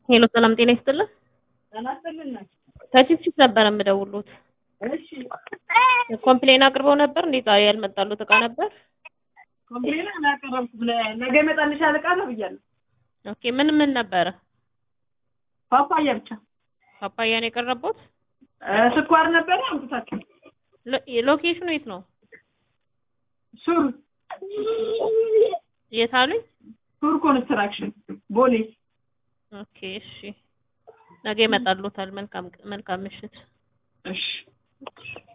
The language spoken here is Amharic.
ሄሎ ሰላም ጤና ይስጥልን። ጤና ይስጥልን። ከቺፕቺፕ ነበር የምደውሉት። እሺ ኮምፕሌን አቅርበው ነበር እንዴ? ዛሬ ያልመጣሉት እቃ ነበር። ኮምፕሌን አላቀረብኩም። ለ- ነገ ይመጣልሻል ዕቃ ነው ብያለሁ። ኦኬ ምን ምን ነበረ? ፓፓያ ብቻ ፓፓያ ነው የቀረቡት? እ፣ ስኳር ነበረ አምጥታችሁ ሎ- ሎኬሽኑ የት ነው? ሱር የት አሉኝ? ሱር ኮንስትራክሽን ቦሌ። ኦኬ እሺ፣ ነገ ይመጣሉታል። መልካም መልካም ምሽት። እሺ